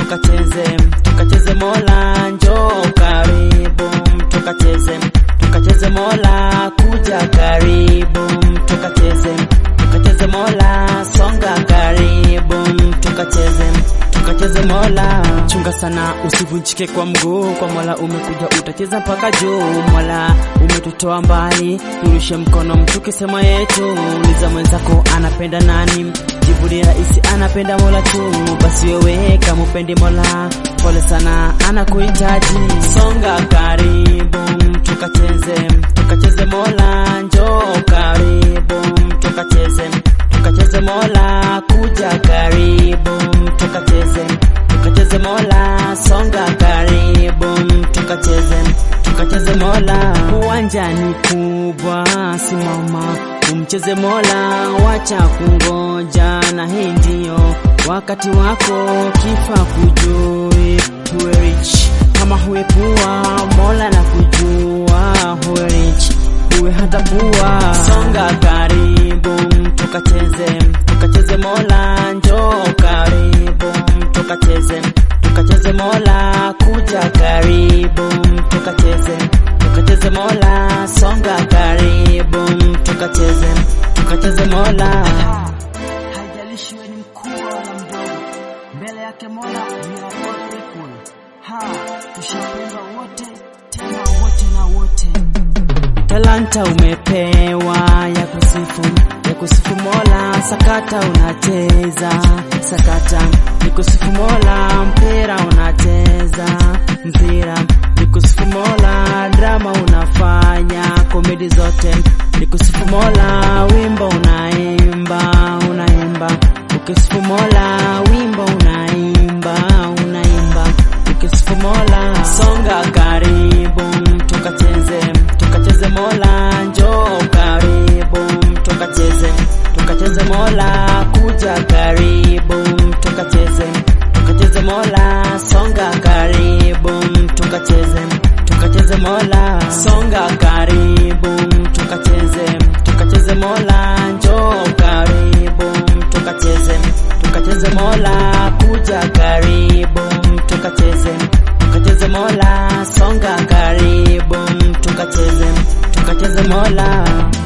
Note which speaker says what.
Speaker 1: tukacheze tukacheze mola njoo karibu tukacheze tukacheze mola kuja karibu tukacheze tukacheze mola songa karibu tukacheze tukacheze mola chunga sana usivunjike kwa mguu kwa mola umekuja utacheza mpaka juu mola umetutoa mbali turushe mkono mtuke sema yetu uliza mwenzako anapenda nani jibu ni rahisi anapenda mola tu basi wewe kama upendi mola pole sana anakuhitaji songa karibu tukacheze tukacheze mola njoo karibu tukacheze tukacheze mola kuja karibu tukacheze tukacheze mola songa karibu tukacheze tukacheze mola uwanjani kubwa simama umcheze mola wacha kungoja na hii ndio wakati wako kifa kujui huwe rich kama huwe pua mola na kujua huwe rich huwe hata pua songa karibu tukacheze tukacheze mola njoo karibu tukacheze tukacheze mola kuja karibu tukacheze tukacheze mola songa karibu tukacheze tukacheze mola
Speaker 2: haijalishi wewe ni mkubwa wala mdogo, mbele yake Mola we are all equal. Ha, tushapendwa wote tena wote na wote.
Speaker 1: talanta umepewa ya kusifu ya kusifu mola sakata unacheza sakata ni kusifu mola mpira unacheza mpira ni kusifu mola drama unafanya komedi zote ni kusifu mola wimbo unaimba unaimba ukisifu mola wimbo unaimba unaimba ukisifu mola songa karibu tukacheze tukacheze mola njoo karibu tukacheze tukacheze mola kuja karibu tukacheze tukacheze mola songa karibu tukacheze tukacheze mola songa karibu tukacheze tukacheze mola njoo karibu tukacheze tukacheze mola kuja karibu tukacheze tukacheze mola songa karibu tukacheze tukacheze mola